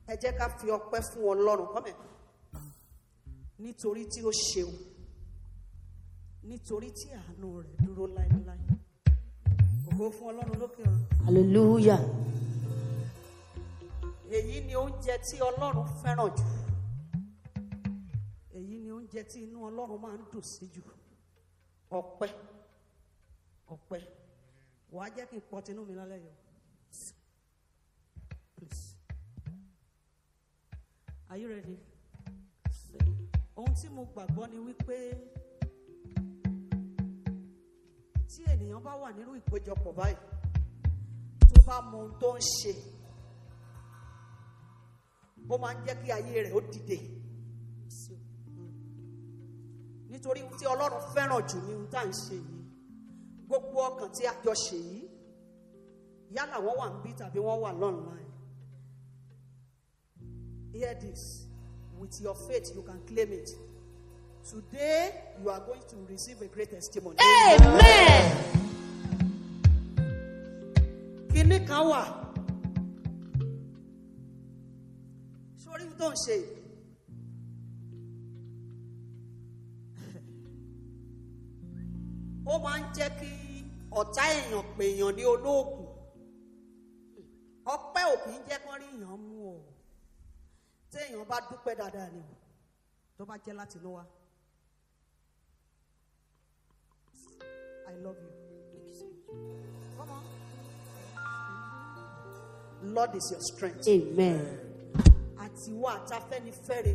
ẹ jẹ́ ká fi ọpẹ́ fún ọlọ́run kọ́mẹ̀ nítorí tí ó ṣeun nítorí tí àánú rẹ̀ dúró láéláé ògo fún ọlọ́run lókè ọ̀run Hallelujah. èyí ni oúnjẹ tí ọlọ́run fẹ́ràn jù èyí ni oúnjẹ tí inú ọlọ́run máa ń dùn sí jù ọpẹ́ ọpẹ́ wàá jẹ́ kí n pọ̀ tinú mi lálẹ́ yìí o. please are you ready ohun tí mo gbàgbọ́ ni wípé tí ènìyàn bá wà nínú ìpéjọpọ̀ báyìí tó bá mọ ohun tó ń ṣe ó máa ń jẹ́ kí ayé rẹ̀ ó dìde nítorí ohun tí ọlọ́run fẹ́ràn jù ní ohun tá à ń ṣe yìí gbogbo ọkàn tí a jọ ṣe yìí yálà wọ́n wà níbí tàbí wọ́n wà online hear this with your faith you can claim it today you are going to receive a great testimony. Amen. kinní kan wà sórí ohun tó ń ṣe yìí. ó máa ń jẹ́ kí ọ̀tá èèyàn pè èèyàn ní olóògùn ọpẹ́ ò kì í jẹ́ kán rí èèyàn mú o téèyàn bá dúpẹ́ dáadáa ni o tó bá jẹ́ láti inú wa I love you. Come on. Lord is your strength. Amen. àti wá àtafẹ́nifẹ́re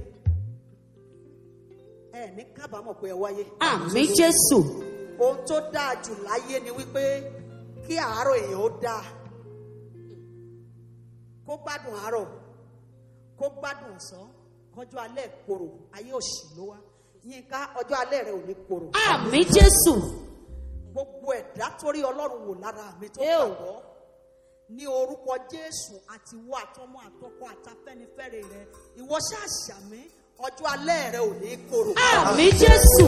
ẹ ní kábàámọ̀ pé ẹ wáyé. Àmì Jésù. ohun tó dáa jù láyé ni wípé kí àárọ̀ èèyàn ó dáa kó gbádùn àárọ̀ kó gbádùn ọ̀sán kọjọ́ alẹ́ korò ayé òṣì ló wá yínká ọjọ́ alẹ́ rẹ ò ní korò Àmì Jésù. gbogbo ẹ̀dá torí ọlọ́run wò lára mi tó Ẹ o. gbàgbọ́ ní orúkọ jésù àti wọ àtọmọ àtọkọ àtafẹ́nifẹ́re rẹ ìwọ ṣàṣàmì ọjọ́ alẹ́ rẹ ò ní korò. Àmì Jésù.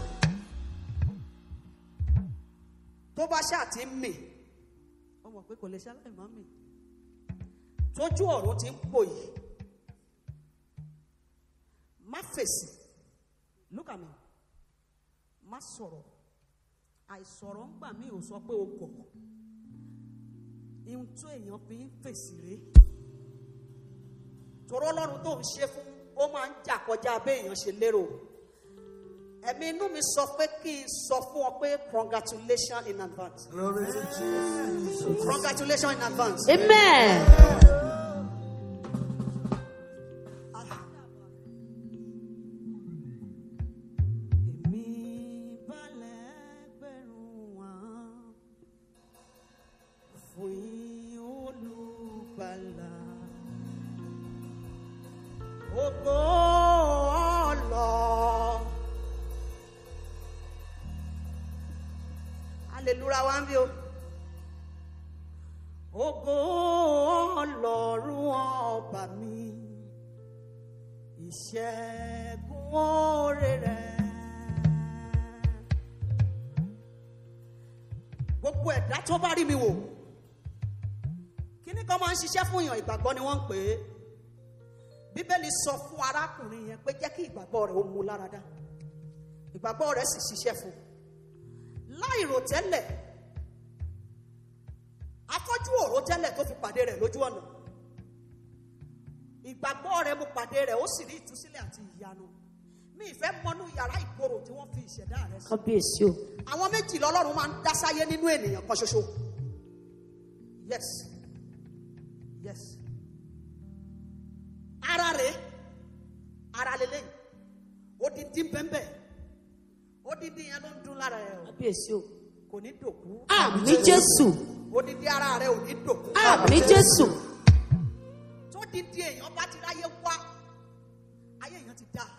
tó bá ṣáà ti ń mì ó mọ̀ pé kò lè ṣaláì má mì tójú ọ̀run ti ń pò yìí má fèsì look at me má sọ̀rọ̀ àìsọ̀rọ̀ ń gbà mí ò sọ pé o gọ̀ ihun tó èèyàn fi ń fèsì rèé torí ọlọ́run tó ń ṣe fún ó máa ń jà kọjá béèyàn ṣe lérò ẹ̀mí inú mi sọ pé kí n sọ fún ọ pé congratulations in advance Glory to Jesus. congratulations in advance. Amen. èmi balẹ̀ gbẹ̀rún wá fún yín olùgbàlà ògo ọlọ. hallelujah wá ń bí o. ògo ọlọ́run ọba mi ìṣẹ́gun oore rẹ̀. gbogbo ẹ̀dá tó bá rí mi wò kíní kan máa ń ṣiṣẹ́ fún èèyàn ìgbàgbọ́ ni wọ́n ń pè é bíbélì sọ fún arákùnrin yẹn pé jẹ́ kí ìgbàgbọ́ rẹ̀ ó mú lára dá ìgbàgbọ́ rẹ̀ sì ṣiṣẹ́ fún un láì rò tẹ́lẹ̀ afọ́jú òró tẹ́lẹ̀ tó fi pàdé rẹ̀ lójú ọ̀nà ìgbàgbọ́ rẹ̀ mo pàdé rẹ̀ ó sì rí ìtúsílẹ̀ àti ìyanu mi ìfẹ́ mọnú yàrá ìkorò tí wọ́n fi ìṣẹ̀dá rẹ̀ sí Kábíyèsí o. àwọn méjì lọ́lọ́run máa ń dá sáyé nínú ènìyàn kan ṣoṣo yes yes ara rẹ̀ ara lélẹ̀ odidi bẹ́ẹ̀ odidi yẹn ló ń dún lára ẹ̀ o Kábíyèsí o. kò ní dòkú Àmì Jésù. odidi ara rẹ̀ ò ní dòkú Àmì Jésù. tó didi èèyàn bá ti ráyé wá ayé èèyàn ti dá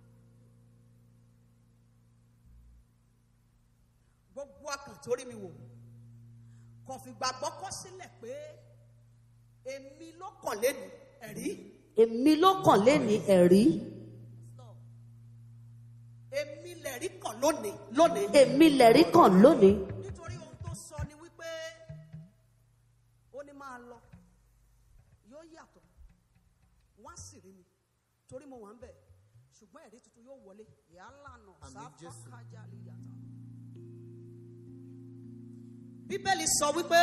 gbogbo akàn tó rí mi wò kò fi gbàgbọ́ kọ́ sílẹ̀ pé èmi ló kàn lẹ́nu ẹ̀rí Èmi ló kàn lé ní ẹ̀rí. èmi lẹ̀rí kàn lónìí lónìí Èmi lẹ̀rí kàn lónìí. nítorí ohun tó sọ ni wípé ó ní máa lọ yóò yàtọ̀ wọ́n á sì rí mi torí mo wà ń bẹ̀ ṣùgbọ́n ẹ̀rí tuntun yóò wọlé yálànà Àmín Jésù. sáfàkájálì yàtọ̀. bíbélì sọ wípé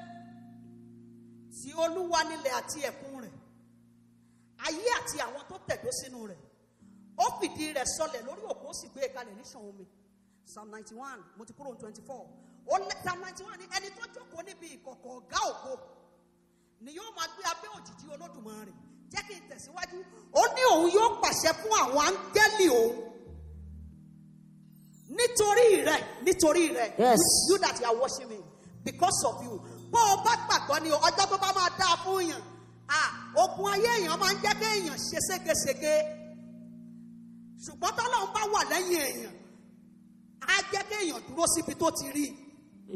tí olúwa nílẹ̀ àti ẹ̀kún rẹ̀ ayé àti àwọn tó tẹ̀dó sínú rẹ̀ ó fìdí rẹ̀ sọlẹ̀ lórí òkú ó sì gbé e kalẹ̀ ní ṣàn omi psalm ninety one mo ti kúrò ní twenty four ó lé psalm ninety one ní ẹni tó jókòó níbi ìkọ̀kọ̀ ọ̀gá ògo ni yóò máa gbé abẹ́ òjìji olódùmarè jẹ́ kí n tẹ̀síwájú ó ní òun yóò pàṣẹ fún àwọn áńgẹ́lì òun nítorí rẹ nítorí rẹ Yes. you that you are watching me because of you bó o bá gbàgbọ́ ni o, ọjọ́ tó bá máa dáa fún èèyàn ah ogun ayé èèyàn máa ń jẹ́ kí èèyàn ṣe ségesège ṣùgbọ́n tọ́lọ́run bá wà lẹ́yìn èèyàn á jẹ́ kí èèyàn dúró síbi tó ti rí i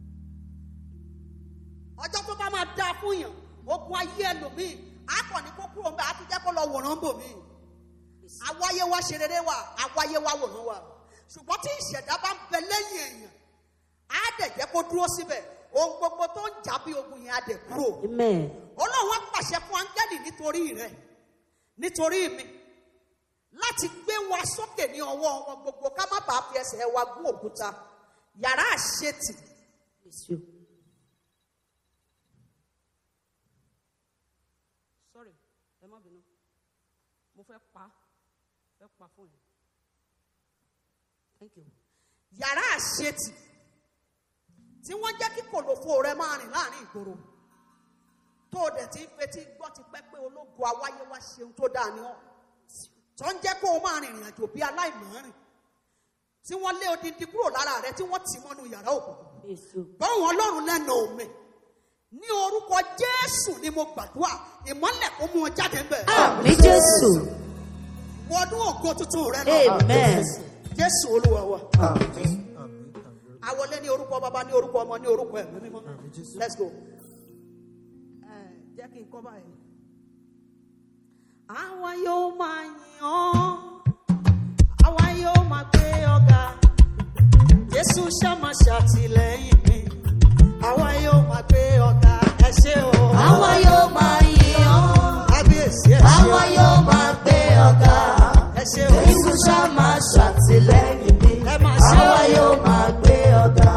ọjọ́ tó bá máa dáa fún yàn ogun ayé ẹlòmíì á kàn ní kó kúrò ńbẹ á tún jẹ́ kó lọ wòran bò mí àwáyé wa ṣe rere wa àwáyé wa wòran wa ṣùgbọ́n tí ìṣẹ̀dá bá ń bẹ lẹ́yìn èèyàn á dẹ̀ jẹ́ kó dúró síbẹ̀ ohun gbogbo tó ń jà bí ogun yẹn á dẹ̀ kúrò Amen. ọlọ́run á pàṣẹ fún áńgẹ́lì nítorí rẹ nítorí mi láti gbé wa sókè ní ọwọ́ wọn gbogbo ká má bàa fi ẹsẹ̀ wa gún òkúta yàrá àṣetì Bless you. sorry ẹ má bínú mo fẹ́ pa fẹ́ pa fún yẹn thank you. yàrá àṣetì tí wọ́n jẹ́ kí kòlòfo rẹ máa rìn láàrin ìgboro tó o dẹ̀ ti ń fetí gbọ́ ti pẹ́ pé ológun awáyé wá ṣeun tó dáa ni ọ́ tó ń jẹ́ kó o máa rìnrìn àjò bí aláìmọ̀ọ́rìn tí wọ́n lé odindi kúrò lára rẹ tí wọ́n tì mọ́nú yàrá òkùnkùn Bless you. báwọn ọlọ́run lẹ́nu omi ní orúkọ jésù ni mo gbàdúrà ìmọ́lẹ̀ kó mú ọ jáde bẹ́ẹ̀. Àmì Jésù. wọnú ògo tuntun rẹ lọ. Amen. jésù olúwa wa. Àmín. Àmín. Àmín. àwọlé ní orúkọ bàbá ní orúkọ ọmọ ní orúkọ ẹ̀mí mímọ́. Àmín Jésù. let's go. ẹ jẹ́ kí n kọ́ báyìí. àwa yóò máa yìn ọ́ àwa yóò máa gbé ọ̀gá jésù ṣàmà ṣàtìlẹ́yìn mi àwa yóò máa gbé ọ̀gá ẹ ṣé o. Àwa yóò máa yìn ọ́. kábíyèsí ẹ ṣé o. Àwa yóò máa gbé ọ̀gá. ẹ ṣé o. Jésù ṣá máa ṣàtìlẹ́yìn mi. ẹ máa ṣe o. Àwa yóò máa gbé ọ̀gá.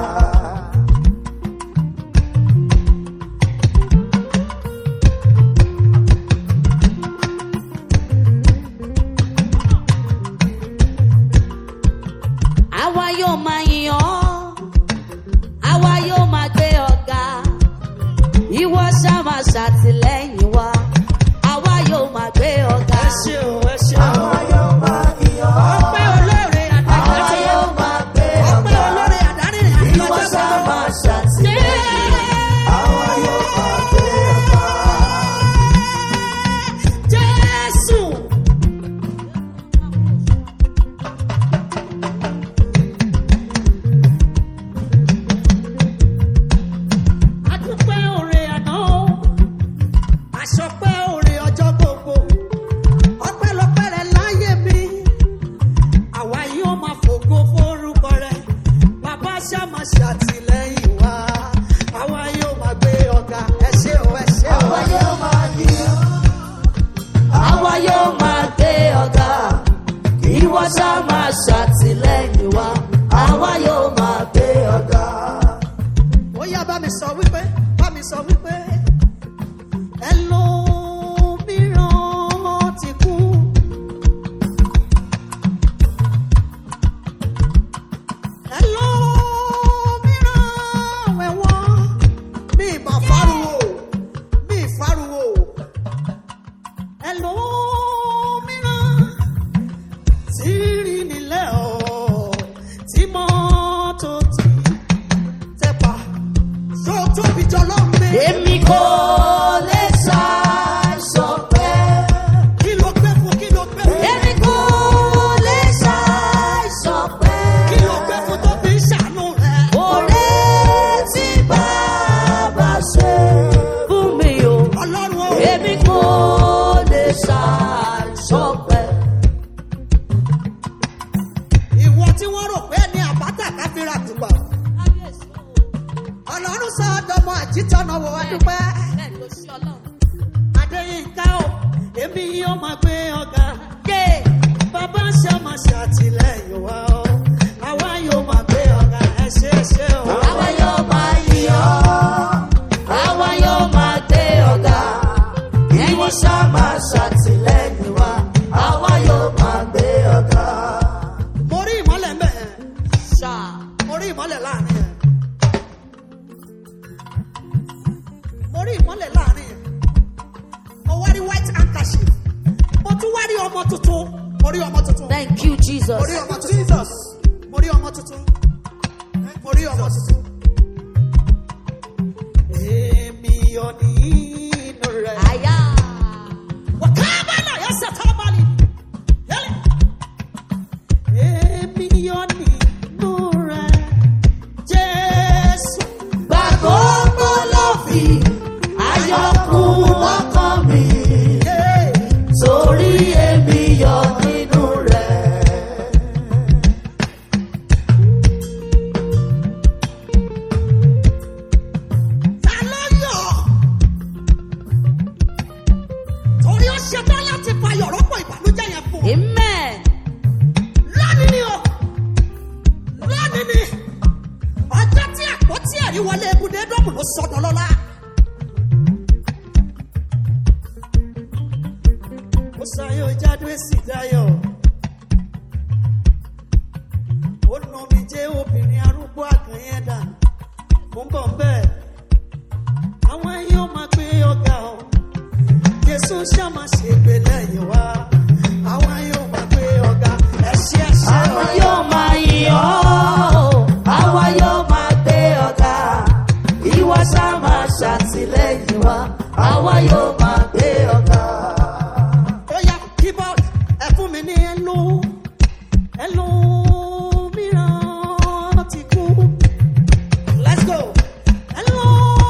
Àwa yóò máa yìn ọ́. Àwa yóò máa gbé ọ̀gá. Ìwọ ṣá máa ṣàtìlẹ́yìn wa. Àwa yóò máa gbé ọ̀gá. ẹ ṣé o ẹ ṣé o. Àwa yóò máa yìn ọ́. ọpẹ́ olóore Àwa àdájọ́ yóò máa gbé ọpẹ́ ọ̀gá. olóore àdárìnrìn àti Ìwọ lọ́jọ́ ṣá gbogbo. máa ṣàtìlẹ́yìn. Àwa yóò máa gbé ọ̀gá. Jésù. Adúpẹ́ òre àná, àṣọpẹ́ òre ọjọ́ gbogbo, ọpẹ́ èmi yóò máa gbé ọ̀gá. Yeah. Bàbá ṣe máa ṣàtìlẹ́yìn wa o. Àwa yóò máa gbé ọ̀gá ẹ ṣe é ṣe o. Àwa yóò máa yìn ọ́. Àwa yóò máa gbé ọ̀gá. Ìwọ ṣá máa ṣàtìlẹ́yìn wa, àwa yóò máa gbé ọ̀gá. Mo rí ìmọ́lẹ̀ ń bẹ̀ yẹn. Ṣá. Mo rí ìmọ́lẹ̀ láàrin yẹn. Mo rí ìmọ́lẹ̀ láàrin yẹn. Mo wá rí white handkerchief. Mo tún wá rí ọmọ tuntun. Mo rí ọmọ tuntun. Thank you, Jesus. Mo rí ọmọ tuntun. Mo rí ọmọ tuntun. Mo rí ọmọ tuntun. Èmi ò ní inú rẹ̀. Àyà. Wakabala yasa tabali. Yale. Èmi ò ní inú rẹ̀. Jésù. Gbàgbọ́ ló fi ayọ̀kún ọkàn mi, Yeah. torí èmi yọ nínú rẹ̀. Ta ló yọ̀? Torí ó ṣetán láti fa yọ̀rọ̀pọ̀ ìbànújẹ́ yẹn fún. ọ. Amen. Lónìí ni o. Lónìí ni. Ọjọ́ tí àpótí ẹ̀rí wọlé ebúdé dọ́mù ló sọdọ̀ lọ́la. Ó sáyọ̀ jáde sí dayọ̀. Ó nà mí jẹ́ obìnrin arúgbó àgàn yẹn dà. Mo ń bọ̀ bẹ́ẹ̀. Àwọn yóò máa gbé ọ̀gá o. Jésù ṣá máa ṣègbè lẹ́yìn wá. Àwọn yóò máa gbé ọ̀gá. Ẹ ṣé ẹ ṣé. Àwa yóò máa yìn ọ́. Àwa yóò máa gbé ọ̀gá. Ìwọ ṣá máa ṣàtìlẹ́yìn wa. Àwa yóò máa gbé ọ̀gá. ó yá keyboard ẹ fún mi ní ẹlò ẹlò mìíràn ti kú let's go ẹlò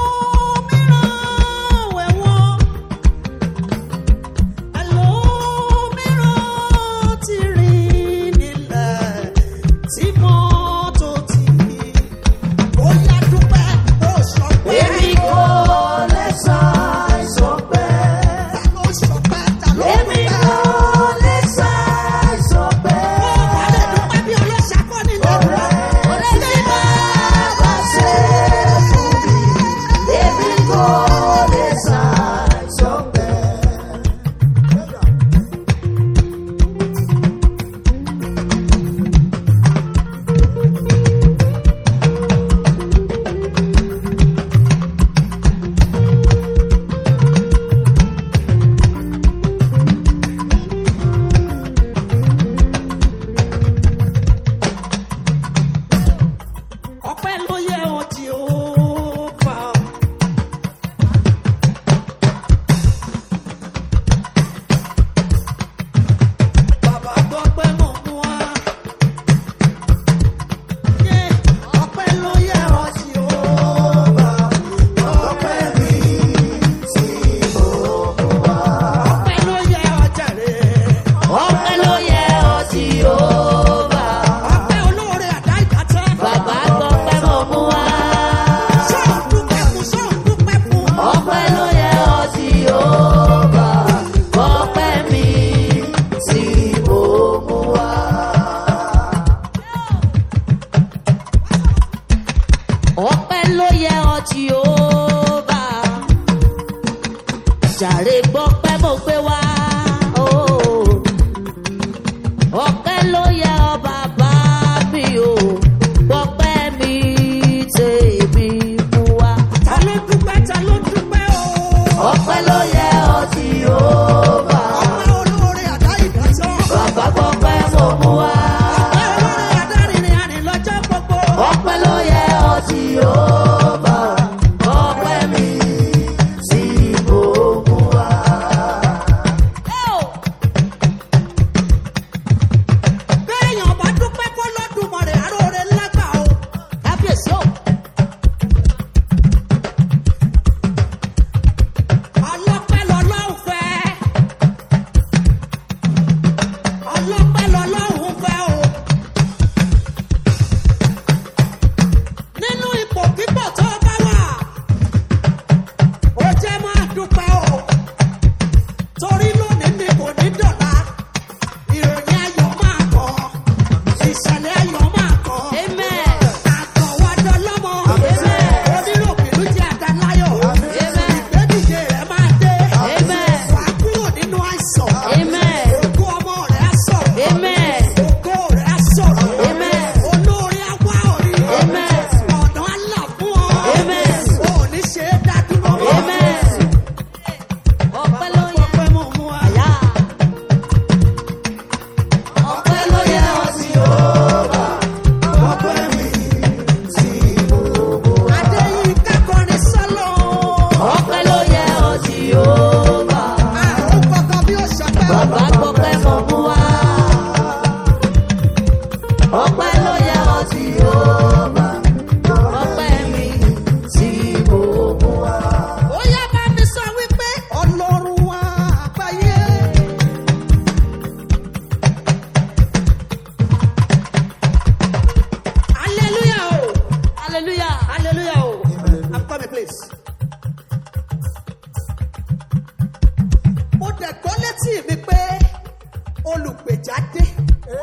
mìíràn wẹ̀wọ̀n ẹlò mìíràn ti rìn nílẹ̀ tí mọ́tò ti ó yá dúpẹ́ ó sọ pé Èmi kò lè ṣàìsàn pé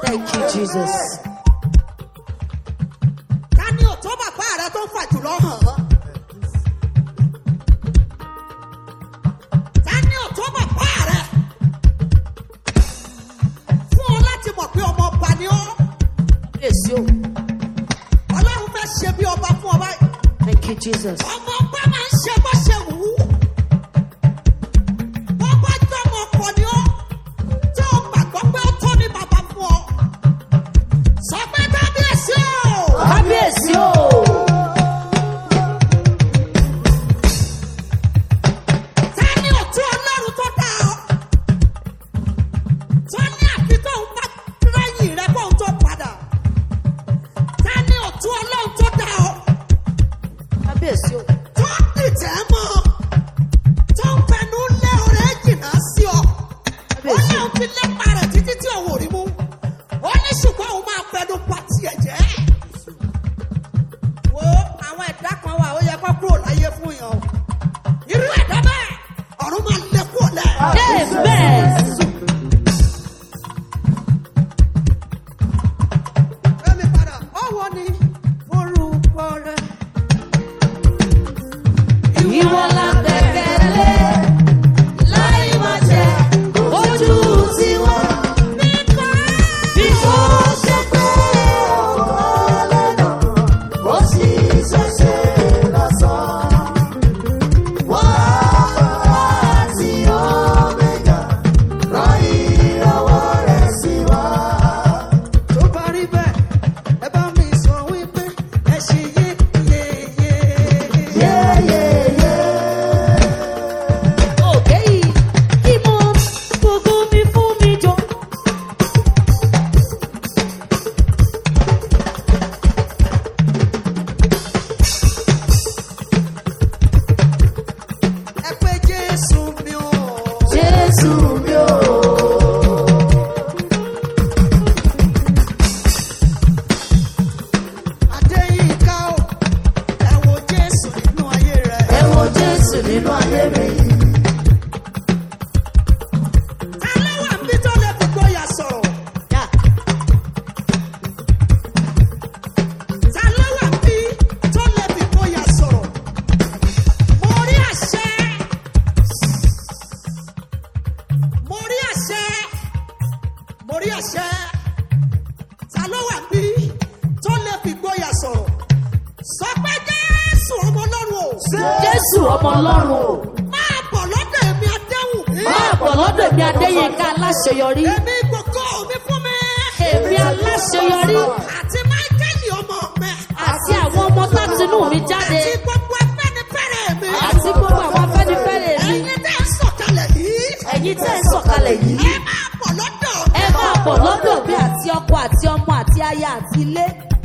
Thank you, Jesus. ta ni ò tó bàbá rẹ tó ń fà jùlọ hàn án. ta ni ò tó bàbá rẹ fún ọ láti mọ̀ pé ọmọ ọba ni ọ́. Yes, you. ọlọ́run fẹ́ ṣe bí ọba fún ọba yìí. Thank you, Jesus. ọmọ ọba máa ń ṣe bó ṣe wù ú. bọ́bá jọmọ ọkọ ni ọ́ tí o gbàgbọ́ pé ó tó ní bàbá fún ọ. sọ pé kábíyèsí o. Kábíyèsí o. ta ni òtún ọlọ́run tó dá ọ. tó ní àfi tó ń bá lẹ́yìn rẹ kó ń tó padà. ta ni òtún ọlọ́run tó dá ọ. Kábíyèsí o. tó dìtẹ̀ mọ́ tó ń fẹnu lé ọ̀rẹ́ jìnnà sí ọ. ó Kábíyèsí ní o. òun fi lépa rẹ̀ títí tí òun ò rí mú. ó ní ṣùgbọ́n òun máa fẹnu pa tiẹ̀ jẹ́. wo àwọn ẹ̀dá kan wà ó yẹ kó kúrò láyé fún yàn o. irú ẹ̀dá bẹ́ẹ̀ ọ̀run máa lé kúrò lẹ̀. Amen. Fẹ́mi padà, ọwọ́ ni orúkọ rẹ̀. Ìwọ la gbẹ̀kẹ̀lé láì má jẹ́ ojú tiwọn. Bí kò ṣe pé ó sì ṣẹ̀ṣẹ̀ lásán. Wọ́n àti Omega rán ìrànwọ́ rẹ̀ sí wa. Tó bá rí bẹ́ẹ̀, ẹ bá mi sọ wípé ẹ ṣe yé yé yé. Yéyéyé. òkè yìí kí mo gbogbo mi fún mi jọ. Ẹ pé Jésù mi ò. Jésù mi ò. Adéyínká o, ẹ wo Jésù nínú ayé rẹ̀. Ẹ wo Jésù nínú ayé mi. Ta ló wà níbi tó lè fi gbóyà sọ̀rọ̀? Yà Ta ló wà níbi tó lè fi gbóyà sọ̀rọ̀? Mo rí àṣẹ. Mo rí àṣẹ. Mo rí àṣẹ. Ta ló wà níbi tó lè fi gbóyà sọ̀rọ̀? Sọ pé Jésù ọmọ Ọlọ́run o. Jésù ọmọ Ọlọ́run o. Máa bọ̀ lọ́dọ̀ èmi Adéhùn. Máa bọ̀ lọ́dọ̀ èmi Adéyínká aláṣeyọrí. Èmi gbogbo mi fún mi. Èmi aláṣeyọrí Àti Máíkẹ́lì ọmọ mi. àti àwọn ọmọ látinú mi jáde Àti gbogbo afẹ́nifẹ́re mi. àti gbogbo àwọn afẹ́nifẹ́re mi. Ẹ̀yin tẹ́ ń sọ̀kalẹ̀ yìí. Ẹ̀yin tẹ́ ń sọ̀kalẹ̀ yìí. Ẹ máa bọ̀ lọ́dọ̀ Ẹ máa bọ̀ lọ́dọ̀ mi àti ọkọ àti ọmọ àti aya àti ilé.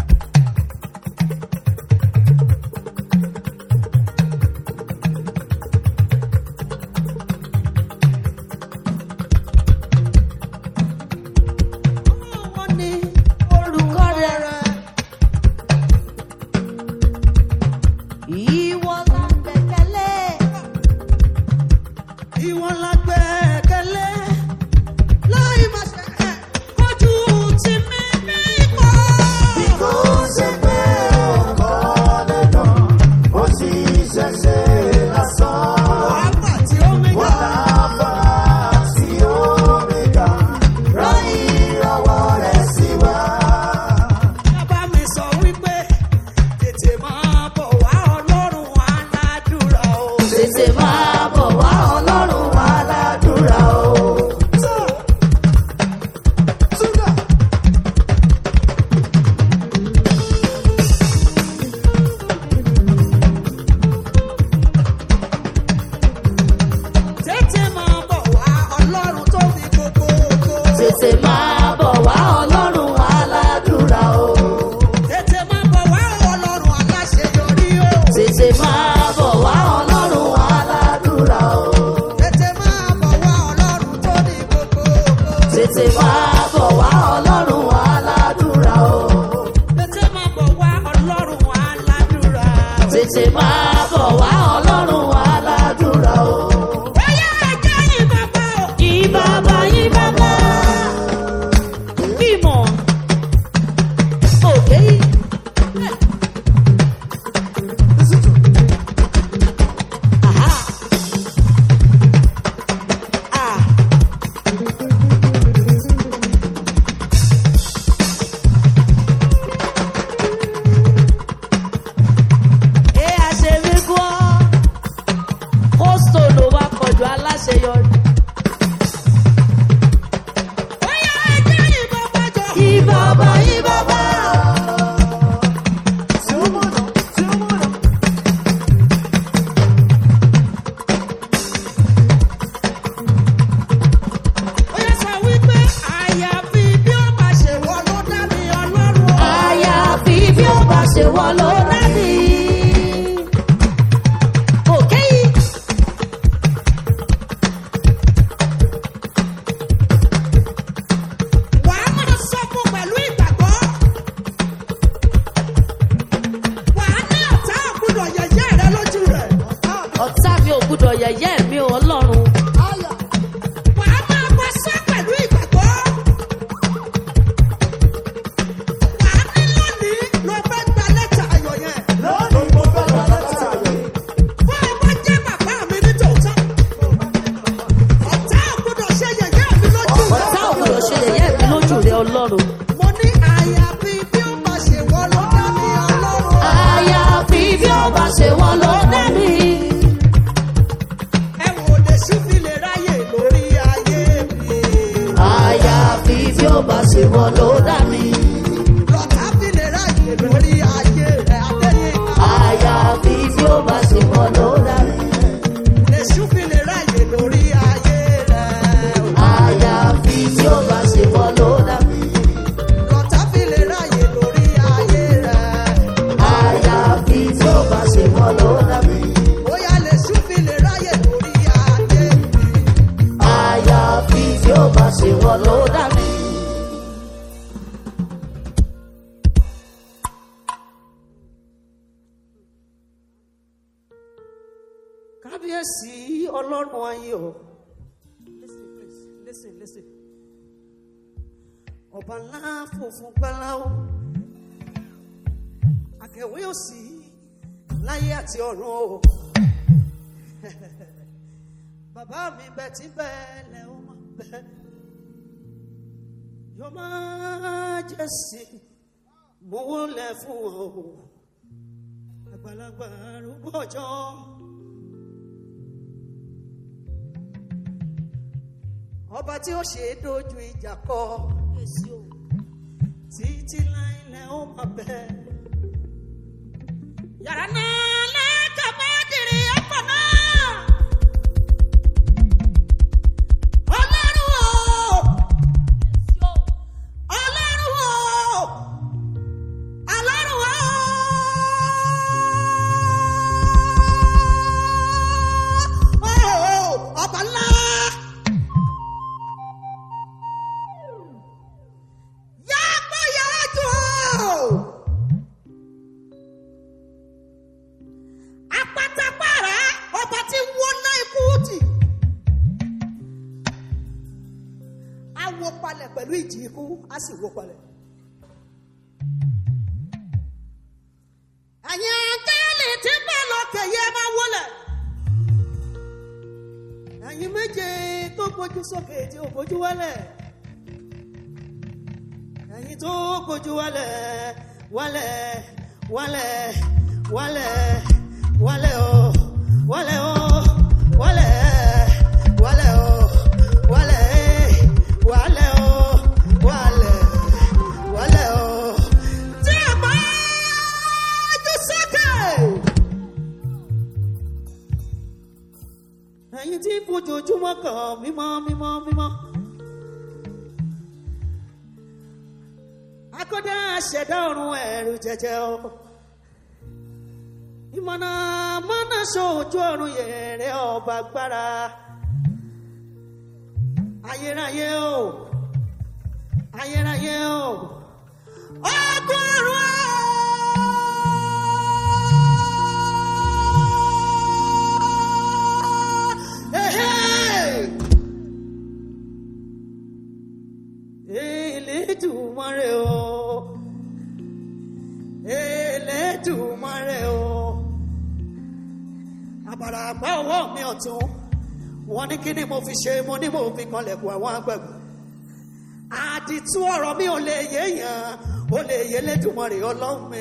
wọn ní Olùkọ́ rẹ̀ ìwọ la gbẹ̀kẹ̀lé. ìwọ la gbẹ́kẹ̀lé. Láì máa ṣe ẹ̀ kọjú tì mí bí ipò. Kò ṣe pé ọkọ lẹ́nà, ó sì ṣẹ̀ṣẹ̀ lásán. Wàhálà tí ó mi Wọ́n gbà. á bá sí Omega, rán ìrànwọ́ rẹ̀ sí wa. Bàbá mi sọ wípé tètè máa bọ̀ wá Ọlọ́run aládùúrà o. Tètè máa bọ̀ wá Ọlọ́run wa ládùúrà o. Súgà. Tètè máa bọ̀ wá Ọlọ́run tó fi gbogbo ògo. tètè máa bọ̀ wá Ọlọ́run aládùúrà o. Tètè máa bọ̀ wá Ọlọ́run aláṣeyọrí o. Tètè máa bọ̀ wá Ọlọ́run aládùúrà o. Tètè máa bọ̀ wá Ọlọ́run tó ní gbogbo ògo. Tètè máa bọ̀ wá Ọlọ́run aládùúrà o. Tètè máa bọ̀ wá Ọlọ́run aládùúrà. Tètè máa bọ̀ wá Ọlọ́run aládùúrà o. Bóyá ẹjẹ́ yìí bàbá o. Yí bàbá yí bàbá. Bímọ wọ́n ló dá mi. òkè yìí. wàá máa sọ fún pẹ̀lú ìgbàgbọ́. wàá ní ọ̀tá ògbúdọ̀ yẹ̀yẹ́ rẹ lójú rẹ̀. ọ̀tá mi ò gbúdọ̀ yẹ̀yẹ́ mi ò ọlọ́run. wàá máa bá sọ pẹ̀lú ìgbàgbọ́. wàá ní lónìí ló fẹ́ gba lẹ́tà ayọ̀ yẹn. lónìí mo fẹ́ lọ lẹ́tà rẹ̀. fún ẹ bá jẹ́ bàbá mi ní tòótọ́. ọ̀tá ògbúdọ̀ ṣe yẹ̀yẹ́ mi lójú rẹ̀. ọ̀tá ò gbúdọ̀ ṣe yẹ̀yẹ́ mi lójú rẹ ọlọ́run. mo ní àyàfi bí ó máa ṣe wọ́n ló dá mi ọlọ́run. àyàfi bí ó bá ṣe wọ́n ló dá mi. ẹ wò lè ṣúfi lè ráyè lórí ayé mi. àyàfi bí ó bá ṣe wọ́n ló dá mi. lọ́tà fi lè ráyè lórí ayé rẹ̀ adéyìn. àyàfi bí ó bá ṣe wọ́n ló dá mi. lè ṣúfi lè ráyè lórí ayé rẹ̀. àyàfi bí ó bá ṣe wọ́n ló dá mi. lọ́tà fi lè ráyè lórí ayé rẹ̀. àyàfi bí ó bá ṣe wọ́n ló dá mi. bóyá lè ṣúfi lè ráyè lórí ayé mi. àyàfi bí ó bá ṣe wọ́n ló dá mi. kábíyèsí ọlọ́run ayé o. listen please listen listen. ọba ńlá funfun gbáláwo akẹ̀wé òsì láyé àti ọ̀run o. bàbá mi bẹ tí bẹ́ẹ̀ lẹ́ ó máa bẹ́. yọ máa jẹ́ sí mo wọlé fún ọ o. àgbàlagbà arúgbó ọjọ́. ọba tí ó ṣe é dojú ìjà kọ títí láìlẹ̀ ó máa bẹ̀. yàrá náà lẹ́ẹ̀ka bá dìrì ọkọ̀ náà. ọlọ́run o ọlọ́run o ọlọ́run o. ọba ńlá. Yàgbọ́ yàjọ́. Apátápàrà ọba tí wọ́n ná ikú tì. A wo palẹ̀ pẹ̀lú ìjì ikú, a sì wo palẹ̀. Ẹ̀yin àtẹ́lẹ̀ tí bẹ́ẹ̀ lọ́kẹ̀ yẹ máa wọlé. Ẹ̀yin méje tó gbójú sókè tí ò gbójú wálẹ̀ ẹ̀yin tó kojú wálẹ̀ wálẹ̀ wálẹ̀ wálẹ̀ wálẹ̀ o wálẹ̀ o wálẹ̀ wálẹ̀ o wálẹ̀ wálẹ̀ o wálẹ̀ wálẹ̀ o. tí a bá jù sókè. ẹ̀yin tí fojoojúmọ́ kàn mímọ́ mímọ́ mímọ́. akọ́dá ṣẹ̀dá ọ̀run ẹ̀rù jẹjẹ o. ìmọ̀nà mọ́nà ṣojú ọ̀run yẹ̀rẹ̀ ọba gbára. ayérayé o ayérayé o ọgọ́rùn Elédùmarè o Elédùmarè o àbàrà àgbà ọwọ́ mi ọ̀tún wọ́n ní kí ni mo fi ṣe mo ní mo fi kanlẹ̀kùn àwọn agbẹ̀gbẹ̀ àdìtú ọ̀rọ̀ mi ò lè yéèyàn ó lè yé Elédùmarè ọlọ́run mi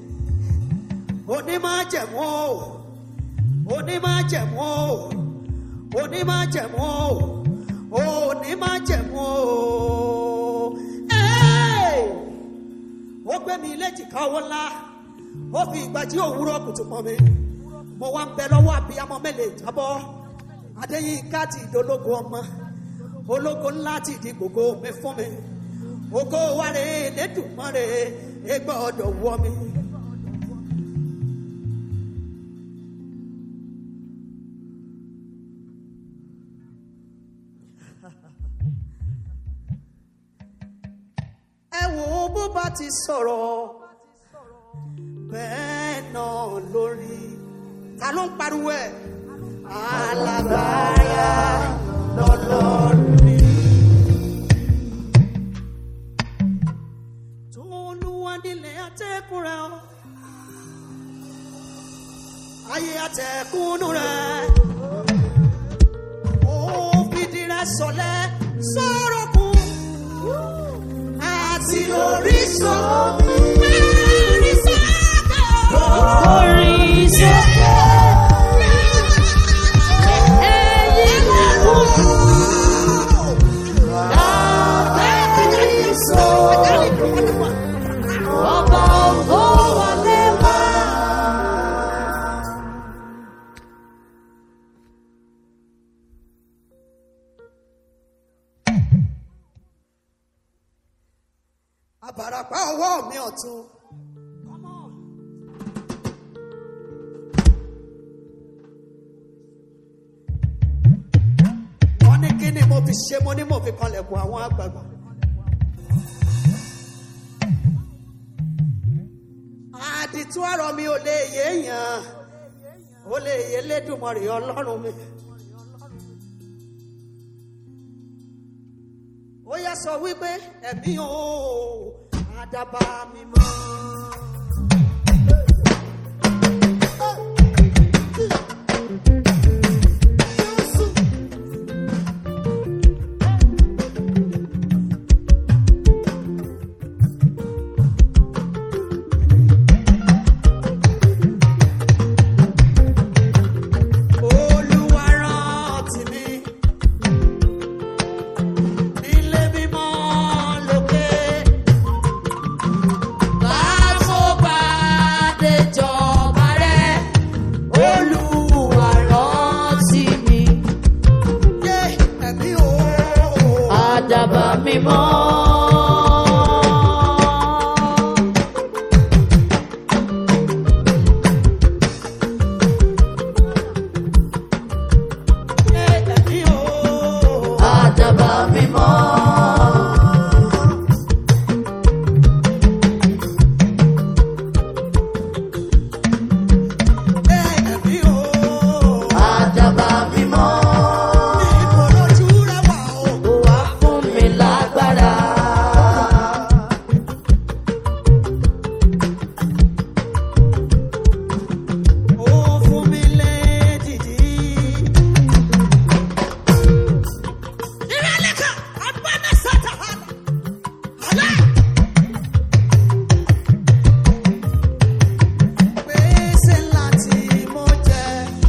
onímájẹ̀mú o onímájẹ̀mú o onímájẹ̀mú o onímájẹ̀mú o. Ẹ́ẹ̀! ó gbé mi léjìká owó ńlá ó fi ìgbàjí òwúrọ̀ kùtù pọ̀ mi mo wá ń bẹ lọ́wọ́ àbíyamọ mẹ́lẹ̀ jábọ́ adéyínká ti ìdólógo ọmọ ológo ńlá ti di gbogbo mi fún mi ògo wàrè lẹ́dùnmọ́rè ẹgbẹ́ ọ̀dọ̀ wọ mi ẹ wò ó bó bá ti sọ̀rọ̀ bẹ́ẹ̀ náà lórí ta ló ń pariwo ẹ̀ alágbára lọ́lọ́run mi. tó olúwa nílẹ̀ atẹ́kùn rẹ̀ ọ́ ayé atẹ́kùnú rẹ̀ ó fìdí rẹ̀ sọlẹ̀ sọ̀rọ̀ kù àti orísun mẹ́rin sọ́kà. Orin sókè. Ẹyin lẹ́kùn. Ọba ògo wọlé wá. Àbàràpá ọwọ́ mi ọ̀tún. Come on. Wọ́n ní kí ni mo fi ṣe mo ní mo fi kanlẹ̀kùn àwọn àgbààgbà. Àdìtú àrọ̀ mi ò lè yé èèyàn. Ó lè yé lédùmarè ọlọ́run mi. ó yá sọ wípé ẹ̀mí o àdàbà mi mọ́. Olúwa rántí mi nílé mímọ́ lókè. Bá tó bá dé jọba rẹ̀, Olúwa rántí mi. Yé ẹ̀mí o. Àdàbà mímọ́. Yé ẹ̀mí o. Àdàbà mímọ́. Yé ẹ̀mí o. Àdàbà mímọ́. Níbo lójú rẹ wà o? Ó wá fún mi lágbára. Ó fún mi lédìdí. Ìrẹ́lẹ́kà agbára sátà hàlà. Hàlà. Gbèsè ńlá tí mo jẹ.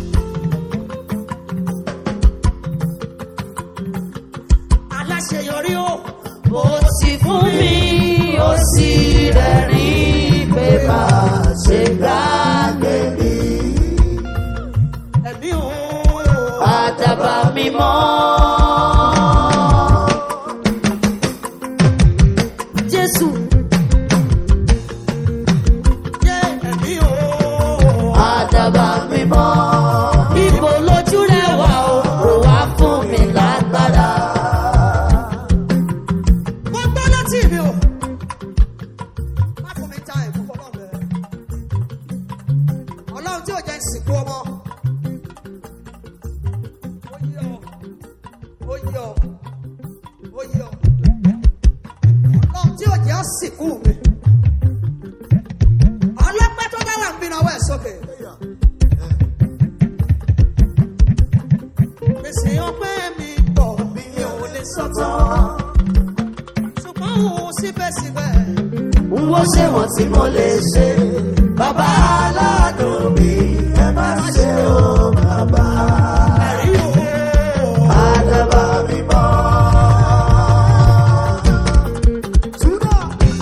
Aláṣeyọrí o. Ó sì fún mi, ó sì rẹ̀rìn pé má ṣe gbàgbé mi. Ẹ̀mí o. Àdàbà mímọ́. Jésù. Yé ẹ̀mí o. Àdàbà mímọ́. Ibo lójú rẹ̀ wà o, ó wá fún mi lágbára. Mo gbọ́ láti mi o. Má fún mi ta ẹ̀kú fọlọ́ bẹ̀rẹ̀. Ọlọ́run tí ò jẹ́ ìsìnkú ọmọ. Ó yí ọ. Ó yí ọ. Ó yí ọ. Ọlọ́run tí ò jẹ́ ìsìnkú mi. Ọlọ́pẹ́ tó bá wà ń bí náwó ẹ̀ sókè. Gbèsè ọpẹ́ mi pọ̀ mi ò lè sọ́tọ̀. Ṣùgbọ́n òun síbẹ̀síbẹ̀. Wọ́n ṣe wọ́n tí mo lè ṣe. Bàbá aláàánú mi, ẹ má ṣe o bàbá. Ẹ̀rí o. Àdàbà mi mọ́. Túnà.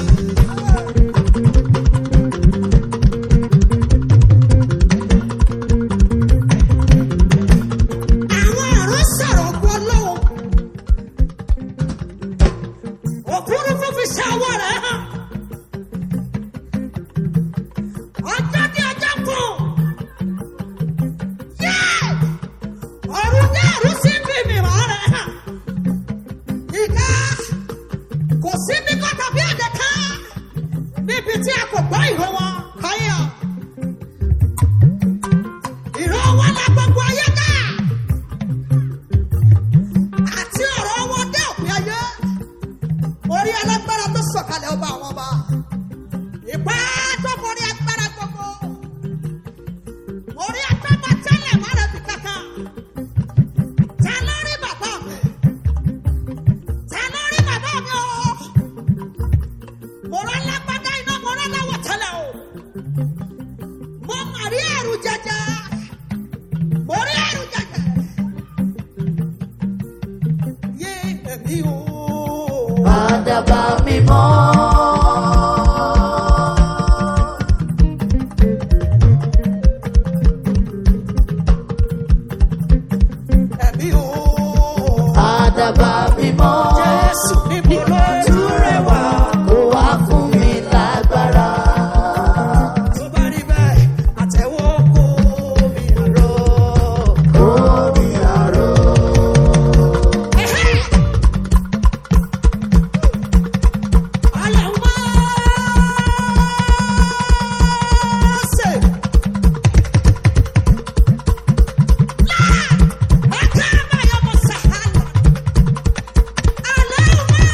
Àwọn àrùn sọ̀rọ̀ gbọ́ lọ́wọ́. Òfurufú fi ṣe àwọ̀ rẹ̀ hàn. Ọjọ́ ní ọjọ́ kù. Yé! Ọ̀run ní àrùn sí bí mi rọ̀ rẹ̀ hàn. ìka kò sí ní kọ́tà bí ẹ̀dẹ̀ kan níbi tí a kò gbọ́ ìró wọn káyọ̀. ìró wọn la gbogbo ayé ká àti ọ̀rọ̀ wọn dé òpin ayé orí alágbára tó sọ̀kalẹ̀ ọba àwọn ọba ìpá tó borí agbára gbogbo orí agbára tẹ́lẹ̀ mọ́rẹ̀ bí kankan ta ló rí bàbá mi ta ló rí bàbá mi o mo rán lágbádá iná mo rán láwọ̀ tẹ́lẹ̀ o mo mà rí ẹ̀rù jẹjẹ mo rí ẹ̀rù jẹjẹ yé èmi o. Àdàbà mímọ́. ẹ̀mí o. Àdàbà mímọ́. Jésù níbo ló tún rẹwà. Kò wá fún mi lágbára. Tó bá rí bẹ́ẹ̀, àtẹ̀wọ́ kó mi àrọ́. Omi àrò. Ọlọ́run máa ṣe. Láà, ọjọ́ àbáyọ mo ṣàhálà. Ọlọ́run máa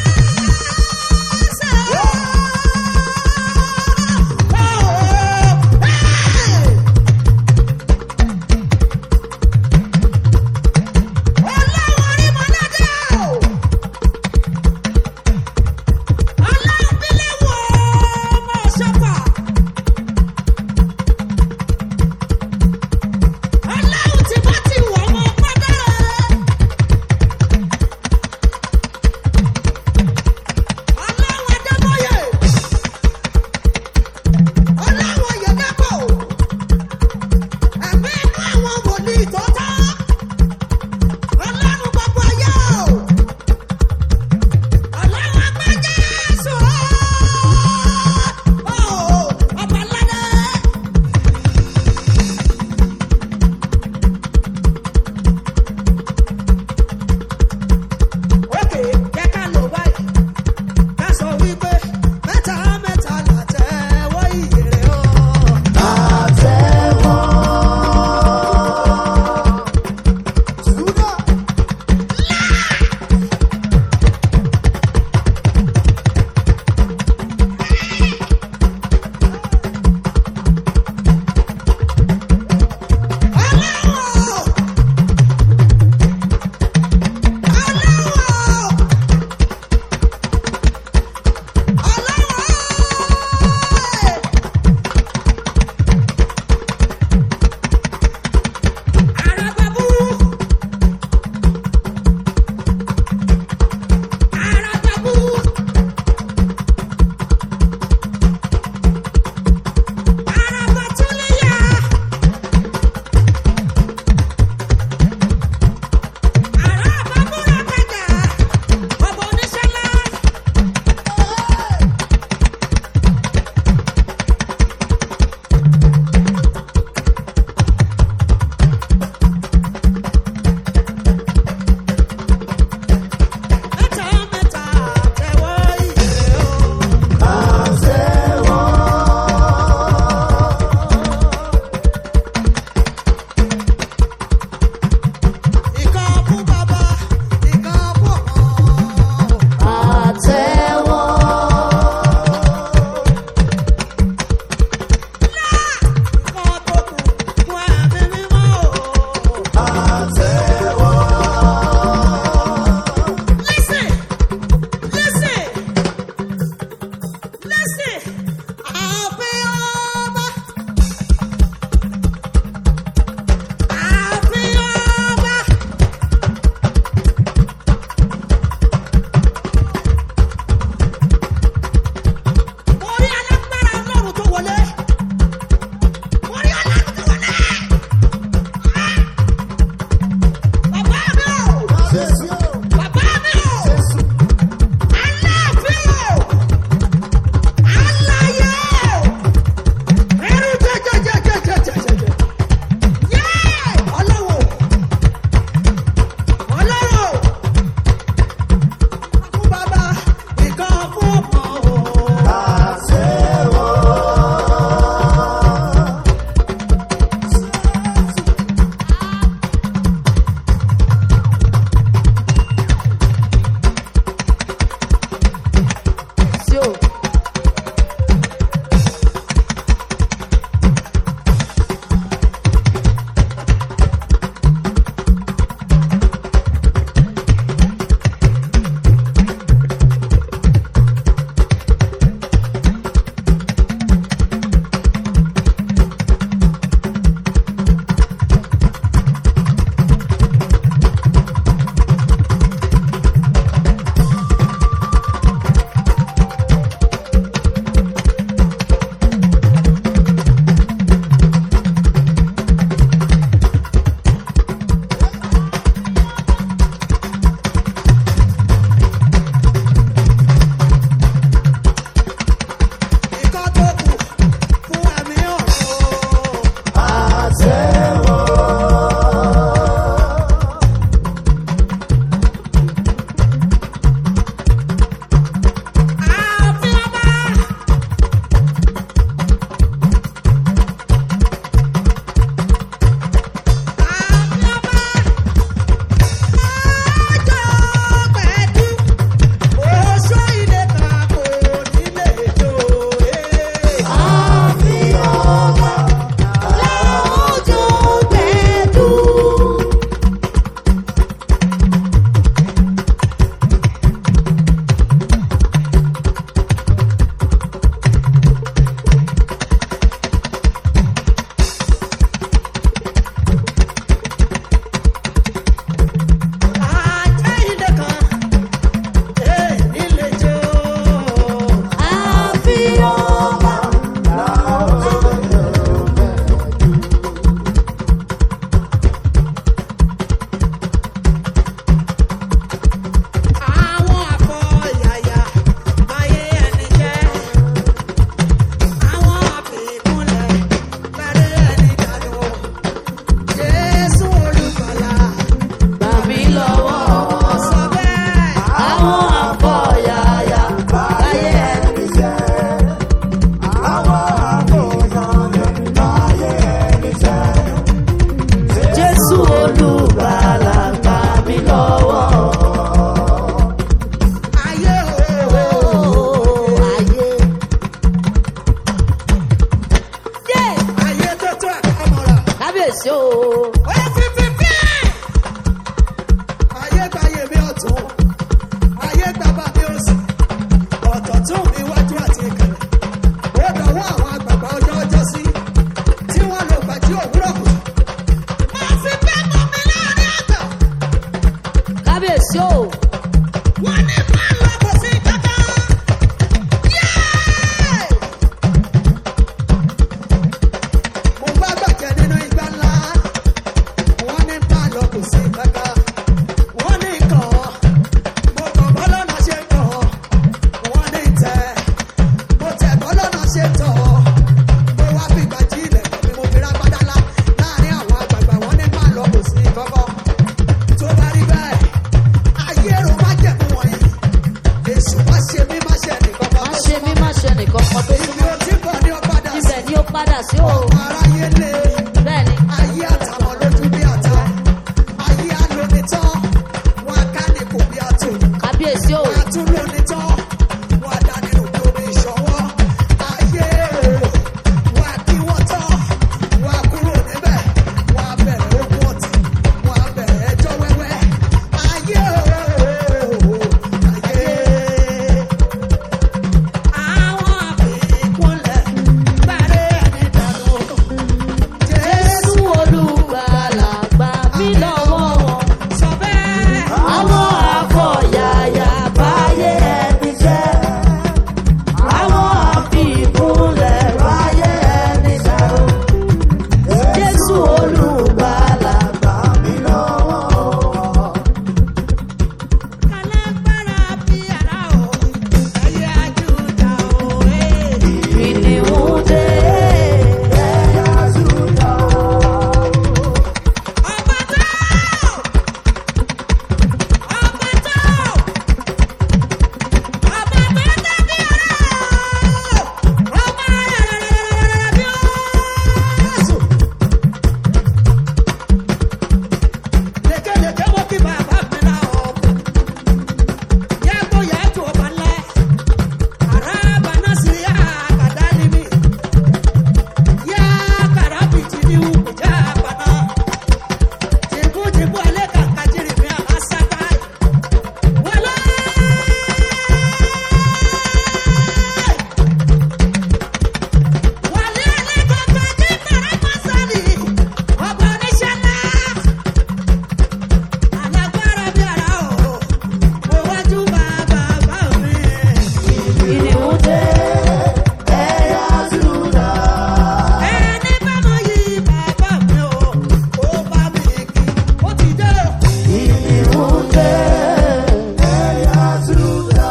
kankan tó Ibi súnmọ́ ó ti bọ̀ ní ọ̀padà sí. ibẹ̀ ni ó padà sí o Ọmọ aráyé lé. bẹ́ẹ̀ ni Ayé àtàwọn lójú bí àtà. Ayé alónitán. Wọn á ká ní kò bí àtò. kábíyèsí o Wọn á tún lónitán. Wọn á dá nínú bí omi ìṣọwọ́. Ayé o. Wọn á kí wọ́n tán. Wọn á kúrò níbẹ̀. Wọn á bẹ̀rẹ̀ ogun ọ̀tí. Wọn á bẹ̀rẹ̀ ẹjọ́ wẹ́wẹ́. Ayé o. Ayé. Àwọn àfikúnlẹ̀ bẹ̀rẹ̀ ẹni dànù. jésù olùgbàlà gbà mí lọ́wọ́ wọn Sọ bẹ́ẹ̀. àwọn afọ̀yàyà báyé ẹni jẹ́ àwọn àfikúnlẹ̀ báyé ẹni jẹ́ o jésù olùgbàlà gbà mí lọ́wọ́ wọn. Alágbára bí ara o, ẹyẹ ajúdà o, ee. Ìníhùn dé. Ọba tó! Ọba tó! Ọba tó dàbí ara o! Ọba rẹ̀rẹ̀rẹ̀rẹ̀rẹ̀ bí Jésù. Lékelèké wo kí bàbá mi ra ọ̀pọ̀. Yàgò yàtò ọba ńlẹ̀. Araba nasiya kadalimi. Ya karabiti ni ukuja bana. Jibu jibu ale kakajiri mi akasakai. Wala. Wale ale kakaji karamasani. Ọba oníṣẹ́ ńlá. Alágbára bí ara o. Mo wájú bá bàbá mi. Ìníhùn dé. Ẹ̀yà Júdà. Ẹni bá mọ yí bàbá mi o, ó bá mi kí, ó ti dé o. Ìníhùn dé. Ẹ̀yà Júdà.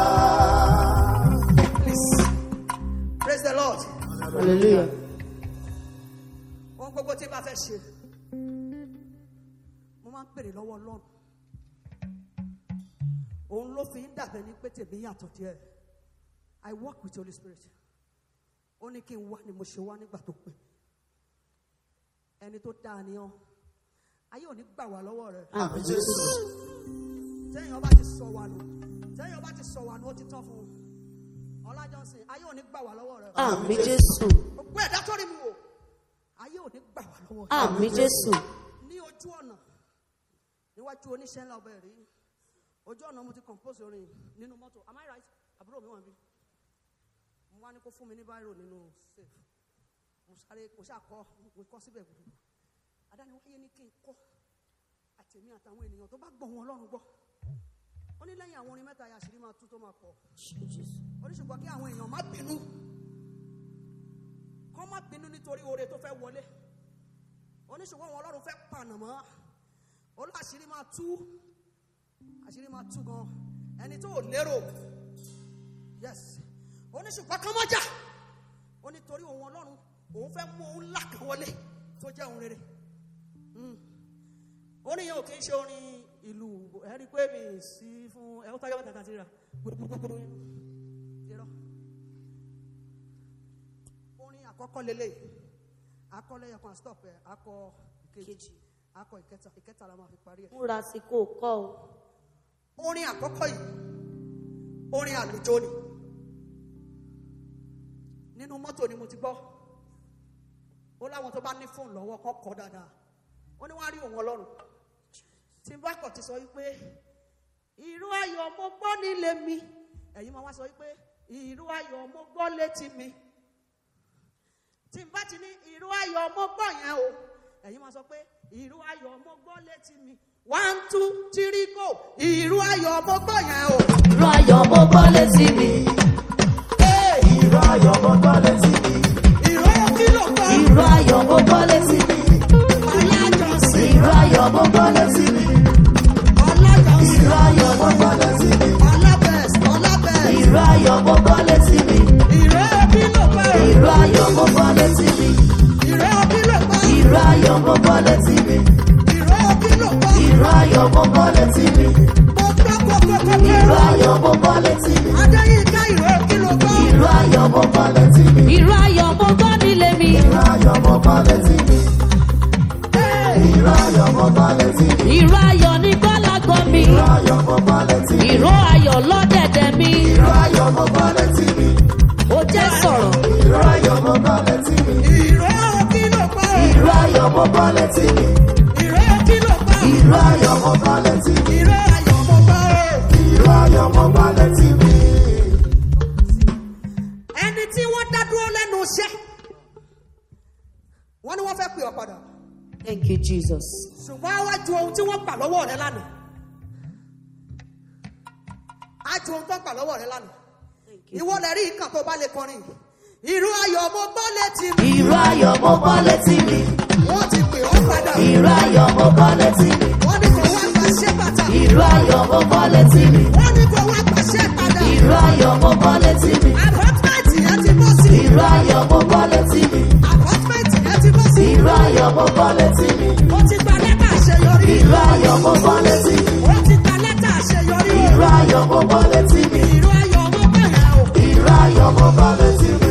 Please, praise the Lord. Hallelujah. Ohun gbogbo tí bá fẹ́ ṣe, mo máa ń pèrè lọ́wọ́ Ọlọ́run. Òun ló fi ń dàbẹ̀ ní pé tèmi yàtọ̀ díẹ̀. I work with Holy Spirit. Ó ní kí n wá ni mo ṣe wá nígbà tó pé. Ẹni tó dáa ni ọ́. Ayé ò ní gbà wá lọ́wọ́ rẹ̀. Àmín Jésù. téèyàn bá ti sọ wà nù téèyàn bá ti sọ wà nù ó ti tán fún un ọlájọsìn ayé ò ní gbà wá lọ́wọ́ rẹ Àmín Jésù. gbogbo ẹ̀dá tó rí mi wò ayé ò ní gbà wá lọ́wọ́ rẹ Àmín Jésù. ní ojú ọ̀nà níwájú oníṣẹ́ ńlá ọbẹ̀ rí ojú ọ̀nà mo ti compose orin nínú mọ́tò am I right àbúrò mi wà bí mo wá ní kó fún mi ní báírò nínú safe mo sáré mo ṣàkọ mo kọ síbẹ̀ gbogbo adániwáyé ní kí n kọ́ àtẹ̀mí àtàwọn ènìyàn tó bá gbọ́ wọn ọlọ́run gbọ́ ó ní lẹ́yìn àwọn orin mẹ́ta yàṣírí máa tú tó máa pọ̀ ó ní ṣùgbọ́n kí àwọn èèyàn má bínú kọ́ má bínú nítorí oore tó fẹ́ wọlé ó ní ṣùgbọ́n wọn ọlọ́run fẹ́ pànà mọ́ ó lọ àṣírí máa tú àṣírí máa tú gan ẹni tó ò lérò yes ó ní ṣùgbọ́n kọ́ mọ́jà ó ní torí òun ọlọ́run òun fẹ́ mú òun ńlá kan wọlé tó jẹ́ òun rere orin yẹn ò kí ń ṣe orin ìlú ẹ̀rí pé mi sí fún ẹ̀hún tájọ́ mẹ́ta tàbí rà gbogbogbò irọ́ orin àkọ́kọ́ lélẹ̀ akọ́lẹ̀ yẹn kan stop ẹ̀ akọ ìkejì akọ ìkẹta ìkẹta la máa fi parí ẹ̀ Múra sí kò kọ́ o. orin àkọ́kọ́ yìí orin àlùjọ ni nínú mọ́tò ni mo ti gbọ́ ó láwọn tó bá ní fóònù lọ́wọ́ kọ́ kọ́ dáadáa ó ní wọ́n á rí òun ọlọ́run tí n bá kọ̀ ti sọ wípé ìró ayọ̀ mo gbọ́ nílé mi ẹ̀yin máa wá sọ wípé ìró ayọ̀ mo gbọ́ létí mi tí n bá ti ní ìró ayọ̀ mo gbọ́ yẹn o ẹ̀yin máa sọ pé ìró ayọ̀ mo gbọ́ létí mi one two three go ìró ayọ̀ mo gbọ́ yẹn o. Ìró ayọ̀ mo gbọ́ létí mi. Hey! Ìró ayọ̀ mo gbọ́ létí mi. ìró kí ló gbọ́ Ìró ayọ̀ mo gbọ́ létí mi. alájọsìn Ìró ayọ̀ mo gbọ́ létí mi. alájọsìn Ìró ayọ̀ mo gbọ́ létí mi. alábẹ̀s alábẹ̀s Ìró ayọ̀ mo gbọ́ létí mi. ìró kí ló gbọ́ Ìró ayọ̀ mo gbọ́ létí mi. ìró kí ló gbọ́ Ìró ayọ̀ mo gbọ́ létí mi. ìró kí ló gbọ́ Ìró ayọ̀ mo gbọ́ létí mi. mo gbọ́ kókókókó Ìró ayọ̀ mo gbọ́ létí mi. adéyínká ìró kí ló gbọ́ Ìró ayọ̀ mo ayọ̀ lọ́dẹ̀dẹ̀ mi Ìró ayọ̀ mo gbọ́ létí mi. ó jẹ́ sọ̀rọ̀ Ìró ayọ̀ mo gbọ́ létí mi. ìró kí ló pa ọ́? Ìró ayọ̀ mo gbọ́ létí mi. ìró kí ló pa ọ́? Ìró ayọ̀ mo gbọ́ létí mi. ìró ayọ̀ mo bá ọ́. Ìró ayọ̀ mo gbọ́ létí mi. ẹni tí wọ́n dá dúró lẹ́nu iṣẹ́ wọ́n ní wọ́n fẹ́ pè ọ́ padà thank you jesus ṣùgbọ́n wá ju ohun tí wọ́n gbà lọ́wọ́ rẹ lánàá á ju ohun tó gbà lọ́wọ́ rẹ lánàá ìwọ lẹ rí ìkàn tó bá lè kọrin ìró ayọ̀ mo gbọ́ létí mi Ìró ayọ̀ mo gbọ́ létí mi. wọ́n ti pè ọ́ padà Ìró ayọ̀ mo gbọ́ létí mi. wọ́n ní kò wá gbàṣẹ́ bàtà Ìró ayọ̀ mo gbọ́ létí mi. wọ́n ní kò wá gbàṣẹ́ padà Ìró ayọ̀ mo gbọ́ létí mi. àpọ́tímẹ́ǹtì yẹn ti bọ́ sí Ìró ayọ̀ mo gbọ́ létí mi. àpọ́tímẹ́ǹtì yẹn ti bọ́ sí Ìró ayọ̀ mo gbọ́ létí mi. ó ti gba lẹ́tà àṣeyọrí Ìró ayọ̀ mo gbọ́ létí mi. ó ti gba lẹ́tà àṣeyọrí o. Ìró ayọ̀ mo gbọ́ létí mi. ìró ayọ̀ ọmọ bẹ̀rẹ̀ o. Ìró ayọ̀ mo gbọ́ létí mi.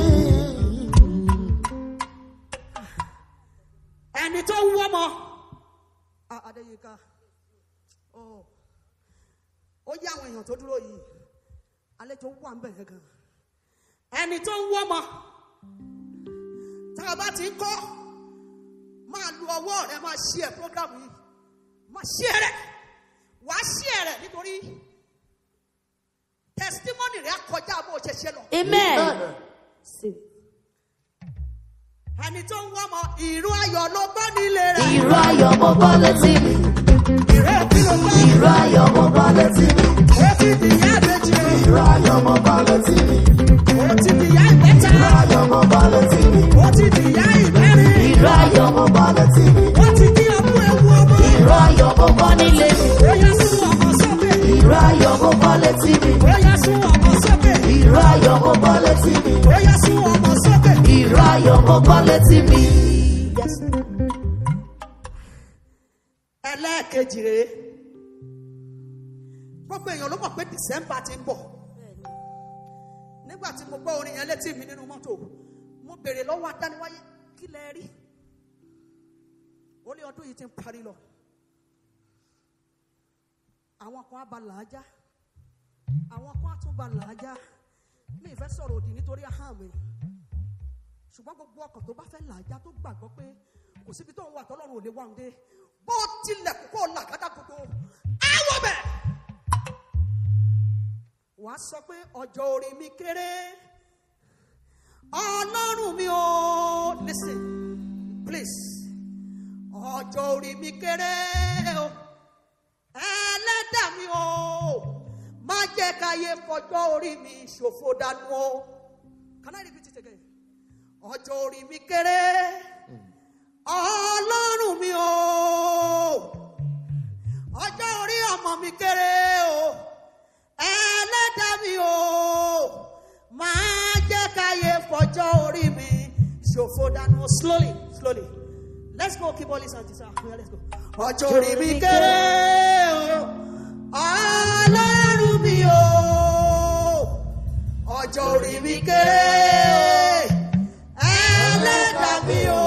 ẹni tó ń wọ́mọ. adéyínká ó ó yá àwọn èèyàn tó dúró yìí àlejò wà ń bẹ̀rẹ̀ gan. ẹni tó ń wọ́mọ tá a bá ti ń kọ́ máa lu ọwọ́ rẹ máa ṣí ẹ program yìí máa ṣí ẹ rẹ wàá ṣí ẹ rẹ nítorí testimony rẹ á kọjá bó o ṣe ṣe lọ. amen ẹni tó ń wọ́mọ ìró ayọ̀ ló gbọ́ nílé rẹ̀. Ìró ayọ̀ mo gbọ́ létí mi. ìró kí ló gbọ́. Ìró ayọ̀ mo gbọ́ létí mi. ó ti dìyà méjì o. Ìró ayọ̀ mo gbọ́ létí mi. ó ti dìyà ìgbẹ́ta. Ìró ayọ̀ mo gbọ́ létí mi. ó ti dìyà ìgbẹ́rin. Ìró ayọ̀ mo gbọ́ létí mi. ó ti di ọmú ewu ọmọ. Ìró ayọ̀ mo gbọ́ nílé mi. ó yá sún ọmọ sókè. Ìró ayọ̀ mo gbọ́ létí mi. ó yá sún ọmọ sókè. Ìró ayọ̀ mo gbọ́ létí mi. ó yá sún ọmọ sókè. Ìró ayọ̀ mo gbọ́ létí mi. ẹlẹ́ẹ̀kejì rèé gbogbo èèyàn ló mọ̀ pé december ti ń bọ̀ nígbà tí mo gbọ́ orin yẹn létí mi nínú mọ́tò mo béèrè lọ́wọ́ adániwáyé kí lẹ rí ó ní ọdún yìí ti ń parí lọ àwọn kan á ba làájá àwọn kan á tún ba làájá mi ì fẹ́ sọ̀rọ̀ òdì nítorí ahọ́n mi ṣùgbọ́n gbogbo ọkàn tó bá fẹ́ làájá tó gbàgbọ́ pé kò síbi tó ń wà tọ́lọ́run ò lè wá òun dé bó tilẹ̀ kó làkàdá gbogbo àwọ̀ bẹ̀. wà á sọ pé ọjọ́ orí mi kéré ọlọ́run mi ò listen please ọjọ́ orí mi kéré o ẹlẹ́dà mi ò má jẹ́ káyé fọjọ́ orí mi ṣòfò dànù o can I repeat it again ọjọ́ orí mi kéré ọlọ́run mi o ọjọ́ orí ọmọ mi kéré o ẹlẹ́dàá mi o máa jẹ́ káyé fọjọ́ orí mi ṣòfò dànù slowly slowly let's go keep all this and this ah let's go. ọjọ́ orí mi kéré o ọlọ́run mi o ọjọ́ orí mi kéré ẹlẹ́dàá mi o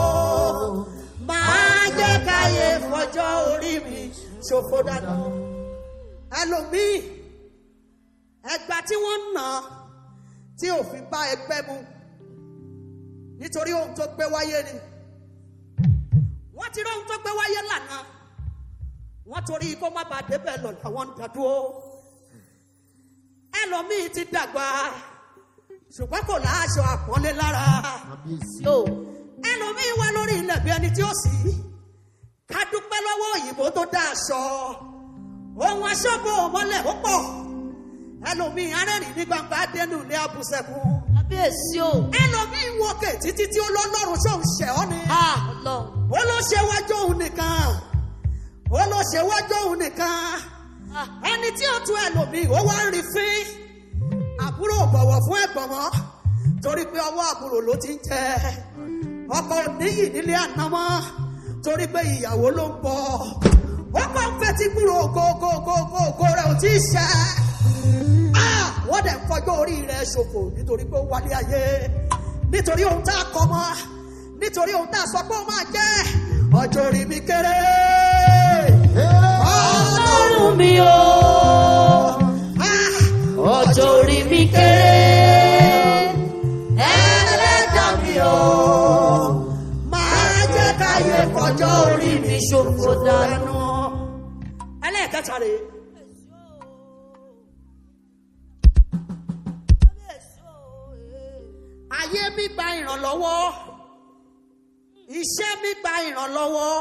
máa jẹ́ káyé fọjọ́ orí mi ṣòfò dànù. ẹlòmíì ẹgbà tí wọ́n ń nà tí òfin bá ẹgbẹ́ mu nítorí ohun tó gbé wáyé ni wọ́n ti rí ohun tó gbé wáyé lànà wọ́n torí kó má bàa débẹ̀ lọ làwọn ń dàdúró ẹlòmíì ti dàgbà ṣùgbọ́n kò láṣọ àpọ́nlé lára yo ẹlòmíín wá lórí ilẹ̀ bí ẹni tí ó sì ká dúpẹ́ lọ́wọ́ òyìnbó tó dá aṣọ ohun aṣọ́gbó mọ́lẹ̀ ó pọ̀ ẹlòmíín arẹ́rìn ní gbangba dénú ilé abùsẹ̀kùn kábíyèsí o ẹlòmíín wọkè títí tí ó lọ́lọ́run ṣó ń ṣẹ̀ ọ́ ni ah ọlọ́run ó ló ṣe wájú òun nìkan ó ló ṣe wájú òun nìkan ah ẹni tí ó tún ẹlòmíín ó wá ń rí fín àbúrò ò bọ̀wọ̀ fún ẹ̀gbọ́n mọ́ torí pé ọwọ́ àbúrò ló ti ń jẹ ọkọ níyì nílé àná mọ́ torí pé ìyàwó ló ń bọ̀ ó kàn ń fetí gbúrò gógógógógó rẹ̀ ò tí ì ṣẹ́ Ah, wọ́n dẹ̀ ń fọjọ́ orí rẹ̀ ṣòfò nítorí pé ó wálé ayé nítorí ohun tá a kọ mọ́ nítorí ohun tá a sọ pé ó máa jẹ́ ọjọ́ orí mi kéré ọlọ́run ọlọ́run mi o ṣòfò dànù. ẹnu ẹlẹ́ẹ̀kẹta rèé. ayé mi gba ìrànlọ́wọ́ iṣẹ́ mi gba ìrànlọ́wọ́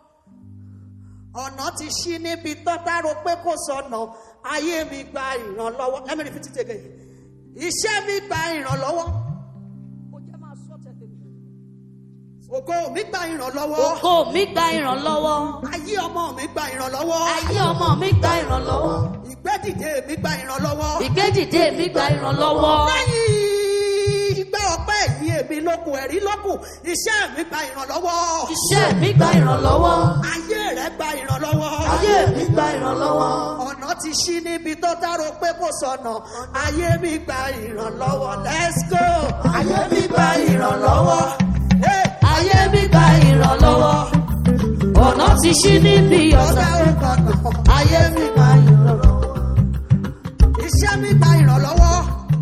ọ̀nà ti ṣí níbi tọ́ta ro pé kò sọnà ayé mi gba ìrànlọ́wọ́ let me repeat it again iṣẹ́ mi gba ìrànlọ́wọ́ ó jẹ́ máa sọ tẹ̀lé mi. ògo mi gba ìrànlọ́wọ́ Ògo mi gba ìrànlọ́wọ́. ayé ọmọ mi gba ìrànlọ́wọ́ Ayé ọmọ mi gba ìrànlọ́wọ́. ìgbẹ́dìde mi gba ìrànlọ́wọ́ Ìgbédìde mi gba ìrànlọ́wọ́. lẹ́yìn ìgbẹ́ ọpẹ́ yìí èmi lókun ẹ̀rí lókun iṣẹ́ mi gba ìrànlọ́wọ́ Iṣẹ́ mi gba ìrànlọ́wọ́. ayé rẹ̀ gba ìrànlọ́wọ́ Ayé mi gba ìrànlọ́wọ́. ọ̀nà ti ṣí níbi tó dárò pé kò sọnà ayé mi gba ìrànlọ́wọ́ let's go ayé mi gba ìrànlọ́wọ́ Hey! Ayé mi gba ìrànlọ́wọ́. Ọ̀nà ti ṣí níbi ọ̀sà. ọ̀sẹ̀ òkànnà Ayé mi gba ìrànlọ́wọ́. iṣẹ́ mi gba ìrànlọ́wọ́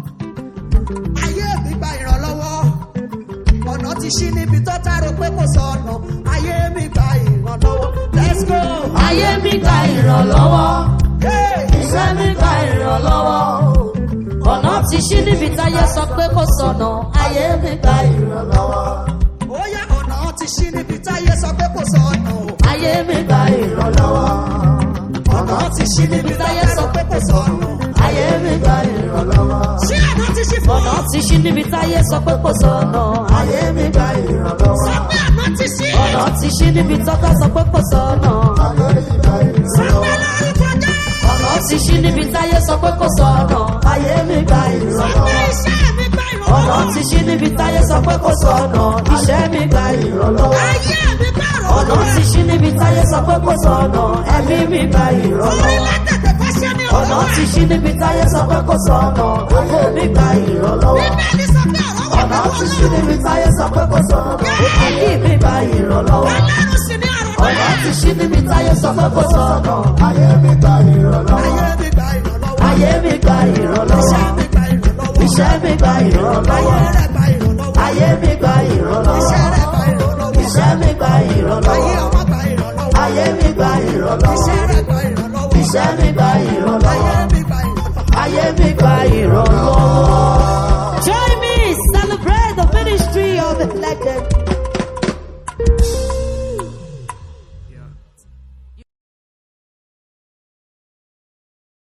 ayé mi gba ìrànlọ́wọ́ ọ̀nà ti ṣí níbi tó dárò pé kò sọnà ayé mi gba ìrànlọ́wọ́ let's go Ayé mi gba ìrànlọ́wọ́. Hey! Iṣẹ́ mi gba ìrànlọ́wọ́. Ọ̀nà ti ṣí níbi táyé sọ pé kò sọ̀nà. Ayé mi gba ìrànlọ́wọ́. ó yá ọ̀nà ti ṣí níbi táyé sọ pé kò sọnà o. Ayé mi gba ìrànlọ́wọ́. ọ̀nà ti ṣí níbi táyé sọ pé kò sọnà. Ayé mi gba ìrànlọ́wọ́. ṣé ọ̀nà ti ṣí fún Ọ̀nà ọ? ti ṣí níbi táyé sọ pé kò sọ̀nà. Ayé mi gba ìrànlọ́wọ́. sọ pé ọ̀nà ti ṣí. Ọ̀nà ti ṣí níbi tọ́ka sọ pé kò sọ̀nà. sọ pé lórúkọ jẹ́. Ọ̀nà ti ṣí níbi táyé sọ pé kò sọ̀nà. Ayé mi gba sọ pé ìrànlọ́wọ́. iṣẹ́ mi gba Ọ̀nà ìrànlọ́wọ́. ti ṣí níbi táyé sọ pé kò sọ̀nà. Iṣẹ́ mi gba ìrànlọ́wọ́. ayé mi gba Ọ̀nà ìrànlọ́wọ́. ti ṣí níbi táyé sọ pé kò sọ̀nà. Ẹ̀mí mi gba ìrànlọ́wọ́. orílẹ̀ tètè fẹ́ ṣe ní Ọ̀nà ọ̀rọ̀ ti ṣí níbi táyé sọ pé kò sọ̀nà. Ògo mi gba ìrànlọ́wọ́. bíbélì sọ pé ọ̀rọ̀ wà Ọ̀nà lọ́wọ́ ti ṣí níbi táyé sọ pé kò sọ̀nà. Ayé mi gba ìrànlọ́wọ́. ọlọ́run sì ní ọ̀rọ̀ Ọ̀nà náà. ti ṣí níbi táyé sọ pé kò sọ̀nà. Ayé mi gba ìrànlọ́wọ́. ayé mi gba ìrànlọ́wọ́. Ayé mi gba ìrànlọ́wọ́. iṣẹ́ mi gba ìrànlọ́wọ́. Iṣẹ́ mi gba ayé ìrànlọ́wọ́. rẹ̀ gba ìrànlọ́wọ́. Iṣẹ́ mi gba iṣẹ́ ìrànlọ́wọ́. rẹ̀ gba ìrànlọ́wọ́. Ayé ayé mi gba ìrànlọ́wọ́. ọmọ gba ìrànlọ́wọ́. Iṣẹ́ mi gba ìrànlọ́wọ́. iṣẹ́ rẹ̀ gba ìrànlọ́wọ́. Ayé mi gba ìrànlọ́wọ́. ayé mi gba ìrànlọ́wọ́. Ayé mi gba ìrànlọ́wọ́.